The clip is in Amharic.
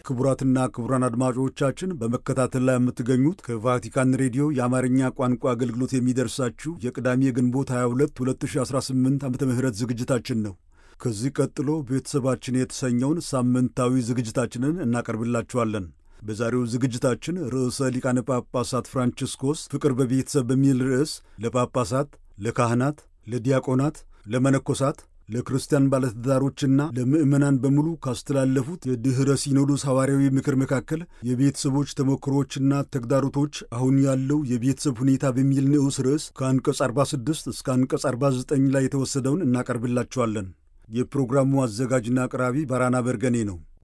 ክቡራትና ክቡራን አድማጮቻችን በመከታተል ላይ የምትገኙት ከቫቲካን ሬዲዮ የአማርኛ ቋንቋ አገልግሎት የሚደርሳችሁ የቅዳሜ ግንቦት 22 2018 ዓ ም ዝግጅታችን ነው። ከዚህ ቀጥሎ ቤተሰባችን የተሰኘውን ሳምንታዊ ዝግጅታችንን እናቀርብላችኋለን። በዛሬው ዝግጅታችን ርዕሰ ሊቃነ ጳጳሳት ፍራንቺስኮስ ፍቅር በቤተሰብ በሚል ርዕስ ለጳጳሳት፣ ለካህናት፣ ለዲያቆናት፣ ለመነኮሳት ለክርስቲያን ባለትዳሮችና ለምዕመናን በሙሉ ካስተላለፉት የድኅረ ሲኖዶስ ሐዋርያዊ ምክር መካከል የቤተሰቦች ተሞክሮዎችና ተግዳሮቶች አሁን ያለው የቤተሰብ ሁኔታ በሚል ንዑስ ርዕስ ከአንቀጽ 46 እስከ አንቀጽ 49 ላይ የተወሰደውን እናቀርብላችኋለን። የፕሮግራሙ አዘጋጅና አቅራቢ ባራና በርገኔ ነው።